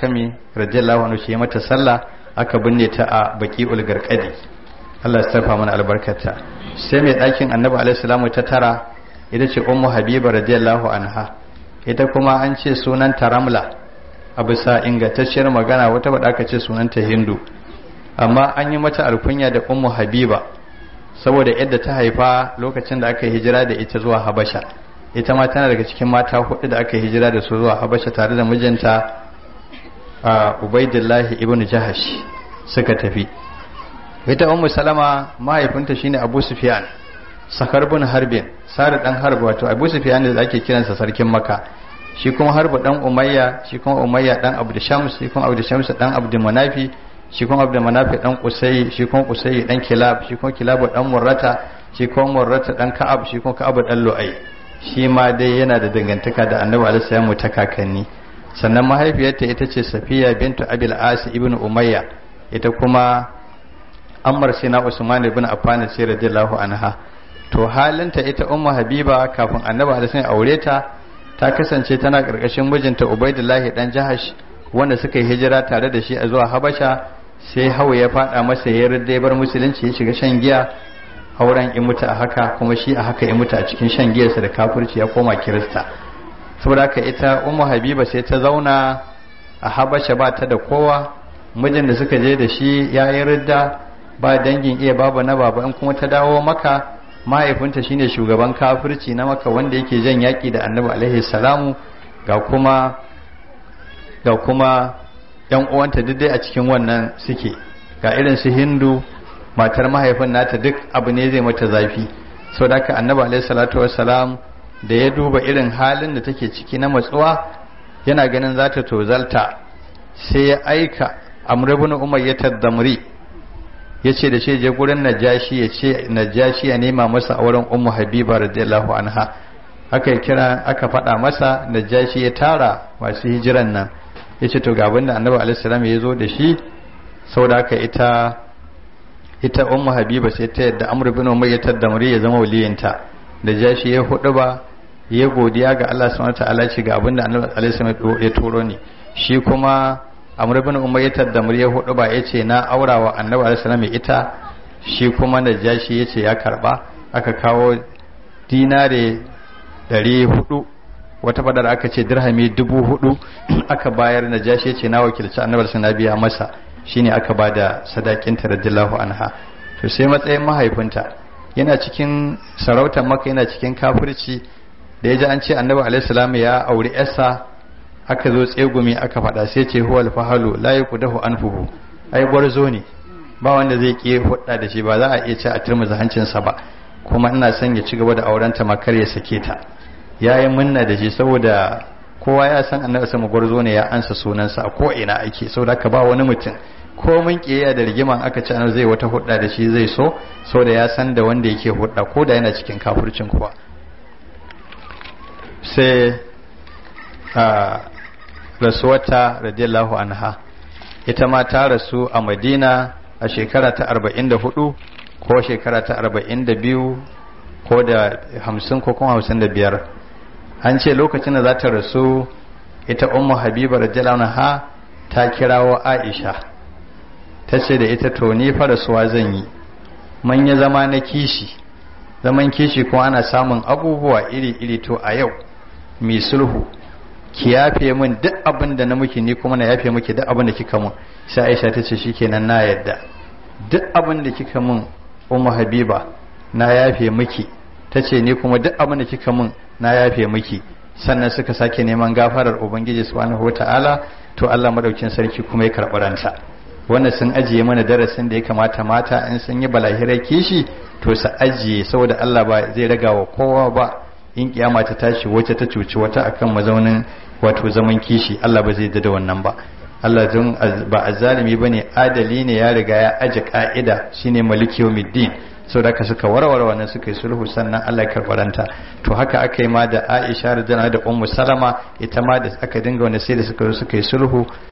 hakami radiyallahu anhu shi mata sallah aka binne ta a baqi'ul garqadi Allah ya sarfa mana albarkata sai mai ɗakin annabi alaihi salamu ta tara ita ce ummu habiba radiyallahu anha ita kuma an ce sunanta ramla a bisa ingantacciyar magana wata bada aka ce sunanta hindu amma an yi mata alkunya da ummu habiba saboda yadda ta haifa lokacin da aka hijira da ita zuwa habasha ita ma tana daga cikin mata hudu da aka hijira da su zuwa habasha tare da mijinta a ubaidillahi ibn jahash suka tafi ita ummu salama mahaifinta shine abu sufyan sakar bin harbin sare dan harb wato abu sufyan da ake kiransa sarkin makka shi kuma harbu dan umayya shi kuma umayya dan abdu shams shi kuma abdu shams dan abdu manafi shi kuma abdu manafi dan qusay shi kuma qusay dan kilab shi kuma kilab dan murrata shi kuma murrata dan ka'ab shi kuma ka'ab dan lu'ay shi ma dai yana da dangantaka da annabi alaihi salamu ta kakanni sannan mahaifiyarta ita ce safiya bintu abil as ibn umayya ita kuma ammar sina usman ibn affan ce radiyallahu anha to halinta ita ummu habiba kafin annabi alaihi aure ta ta kasance tana karkashin mijinta ubaidullahi dan jahash wanda suka yi hijira tare da shi a zuwa habasha sai hawa ya fada masa ya yarda bar musulunci ya shiga shan giya auren in mutu a haka kuma shi a haka ya mutu a cikin shan giyarsa da kafirci ya koma kirista saboda haka ita ummu habiba sai ta zauna a habasha ba ta da kowa mijin da suka je da shi ya yi ridda ba dangin iya babu na baba in kuma ta dawo maka mahaifinta shine shugaban kafirci na maka wanda yake jan yaki da annabi alaihi salamu ga kuma ga kuma yan uwanta duk dai a cikin wannan suke ga irin su hindu matar mahaifin nata duk abu ne zai mata zafi sau da annabi alaihi salatu wassalam da ya duba irin halin da take ciki na matsuwa yana ganin za ta tozalta sai ya aika amr ibn umayyah ad-damri yace da shi je gurin najashi ya ce najashi ya nema masa auren ummu habiba radiyallahu anha aka kira aka faɗa masa najashi ya tara masu hijiran nan yace to ga abinda annabi alaihi salam ya zo da shi saboda haka ita ita ummu habiba sai ta yadda amr ibn umayyah ad-damri ya zama waliyinta najashi ya hudu ba ya godiya ga Allah subhanahu wa ta'ala ce ga abinda annabi alaihi salam ya turo ni shi kuma amr ibn umayyah da murya hudu ba yace na aura wa annabi alaihi salam ita shi kuma najashi yace ya karba aka kawo dinare 400 wata fadar aka ce dirhami 4000 aka bayar najashi yace na wakilci annabi sallallahu biya masa shine aka bada sadakin ta radiyallahu anha to sai matsayin mahaifinta yana cikin sarautar maka yana cikin kafirci da ya ji an ce annabi alaihi salam ya auri yarsa aka zo tsegumi aka faɗa sai ce huwa alfahalu la yakudahu anfuhu ai gwarzo ne ba wanda zai ki hudda da shi ba za a iya ce a turmuza hancinsa ba kuma ina son ya ci gaba da auren ta makar ya sake ta yayin munna da shi saboda kowa ya san annabi sama gwarzo ne ya ansa sunansa a ko ina ake saboda ka ba wani mutum ko mun kiyaya da rigiman aka ce annabi zai wata hudda da shi zai so saboda ya san da wanda yake hudda ko da yana cikin kafircin kuwa sai a rasuwata radiyallahu anha ita ma ta rasu a madina a shekara ta 44 ko shekara ta 42 ko da 50 ko kuma 55 an ce lokacin da za ta rasu ita ummu habiba radiyallahu anha ta kirawo aisha ta ce da ita to ni fa rasuwa zan yi manya zama na kishi zaman kishi kuma ana samun abubuwa iri-iri to a yau mai sulhu ki yafe min duk abin da na miki ni kuma na yafe miki duk abin da kika mun sai Aisha ta ce shikenan na yadda duk abin da kika mun Ummu Habiba na yafe miki ta ce ni kuma duk abin da kika mun na yafe miki sannan suka sake neman gafarar Ubangiji subhanahu wataala to Allah madaukin sarki kuma ya karɓi ranta wannan sun ajiye mana darasin da ya kamata mata in sun yi balahirar kishi to su ajiye saboda Allah ba zai raga wa kowa ba in kiyama ta tashi wacce ta cuci wata akan mazaunin wato zaman kishi Allah ba zai da wannan ba Allah don ba azzalimi bane adali ne ya riga ya aje ka'ida shine maliki yawmiddin saboda haka suka warware wannan suka yi sulhu sannan Allah ya karbaranta to haka aka yi ma da Aisha radhiyallahu da Ummu Salama ita ma da aka dinga wani sai da suka suka yi sulhu